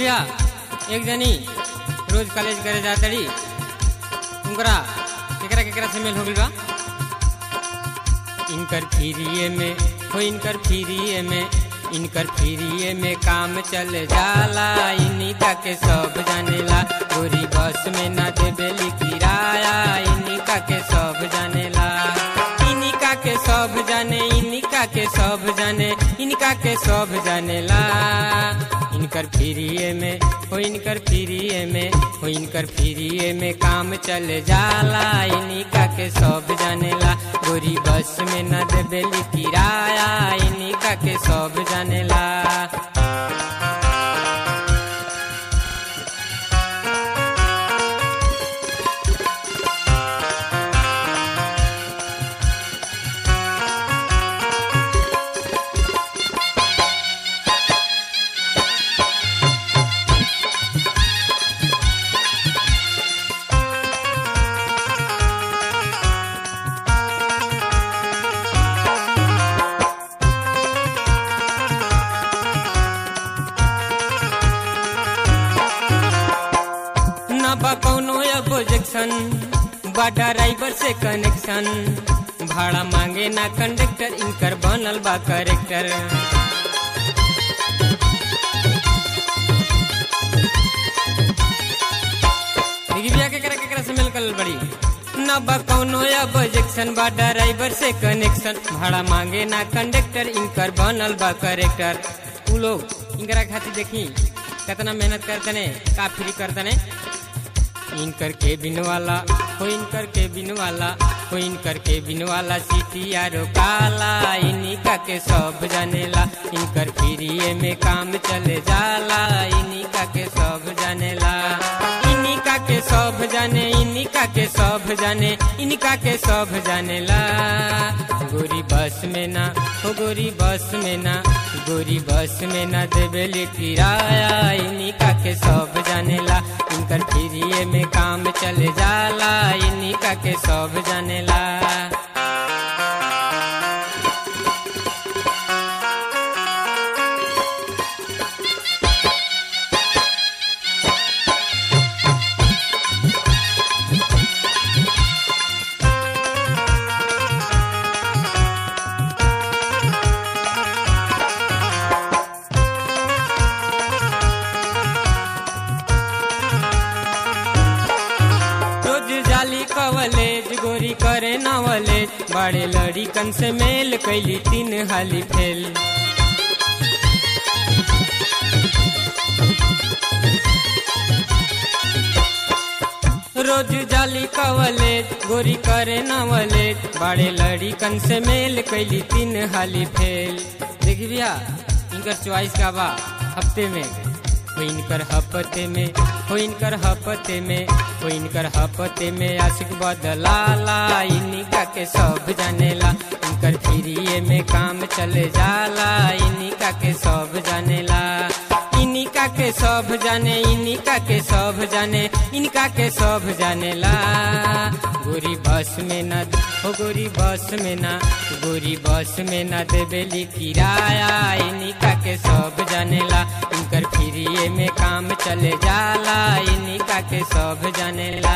भैया एक जनी रोज कॉलेज करे जातड़ी उनकरा केकरा केकरा से मेल हो गइल बा इनकर फ्रीए में हो इनकर फ्रीए में इनकर फ्रीए में काम चल जाला इनिका के सब जानेला गोरी बस में ना देबेली किराया इनिका के सब जानेला इनिका के सब जाने इनिका के सब जाने इनका के सब जानेला इनकर फ्रीए में हो इनकर फ्रीए में हो इनकर फ्रीए में काम चल जाला इनिका के सब जानेला गोरी बस में न देबेली किराया इनिका के सब जानेला न बा कौनो ऑब्जेक्शन बा ड्राइवर से कनेक्शन भाड़ा मांगे ना कंडक्टर इनकर बनल बा करेक्टर देखी भैया केकरा केकरा से मिल कल बड़ी न बा कौनो ऑब्जेक्शन बा ड्राइवर से कनेक्शन भाड़ा मांगे ना कंडक्टर इनकर बनल बा करेक्टर उ लोग इनकरा खातिर देखी कितना मेहनत करतने का फ्री करतने इनकर केबिन वाला हो इनकर केबिन वाला हो इनकर केबिन वाला सीटी आरो काला इनिका के सब जानेला इनकर फ्रीए में काम चले जाला इनिका के सब जानेला इनिका के सब जाने इनिका के सब जाने इनका के सब जानेला गोरी बस में ना हो गोरी बस में ना गोरी बस में ना देबेली किराया इनिका के सब जानेला इनकर फ्रीए में काम चले जाला इनिका के सब जानेला रोज जाली कवलेज गोरी करे नवलेज बड़े लड़िकन से मेल कैली तीन हाली फेल रोज जाली कवलेज गोरी करे नवलेज बड़े लड़िकन से मेल कैली तीन हाली फेल देखी भैया इनकर चॉइस का बा हफ्ते में हो इनकर हफ्ते में हो इनकर हफ्ते में हो इनकर हफ्ते में आशिक बदलाला इनिका के सब जानेला इनकर फ्रीए में काम चले जाला इनिका के सब जानेला इनिका के सब जाने इनिका के सब जाने इनका के सब जानेला गोरी बस में न हो गोरी बस में ना गोरी बस में न देबेली किराया इनिका के सब जानेला इनकर फ्रीए में काम चले जाला इनिका के सब जानेला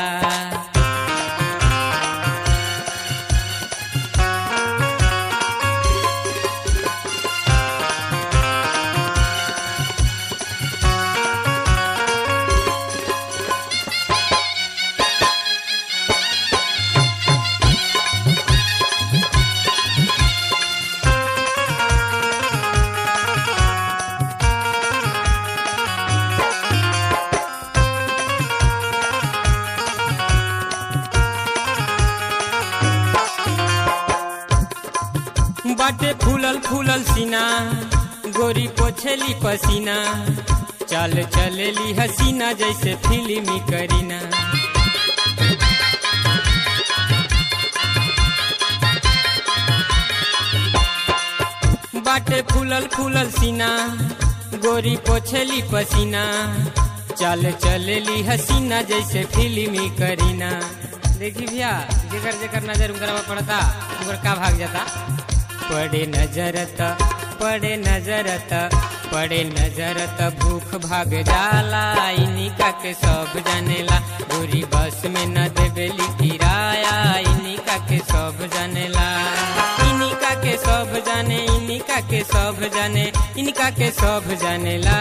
बाटे फूलल फूलल सीना गोरी पोछेली पसीना चल चलेली हसीना जैसे फिल्मी करीना बाटे फूलल फूलल सीना गोरी पोछेली पसीना चल चलेली हसीना जैसे फिल्मी करीना देखी भैया जेकर जेकर नजर उनकरा पड़ता उनकर का भाग जाता पड़े नजर त पड़े नजर त पड़े नजर त भूख भाग जाला इनिका के सब जानेला गोरी बस में न देवेली किराया इनिका के सब जानेला इनिका के सब जाने इनिका के सब जाने इनका के सब जानेला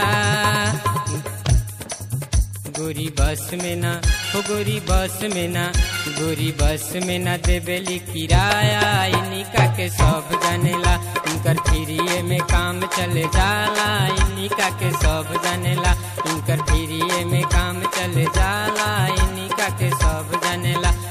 गोरी बस में ना हो गोरी बस में ना गोरी बस में ना देवेली किराया इनिका के सब जानेला इनकर फ्रीए में काम चले जाला इनिका के सब जानेला इनकर फ्रीए में काम चले जाला इनिका के सब जानेला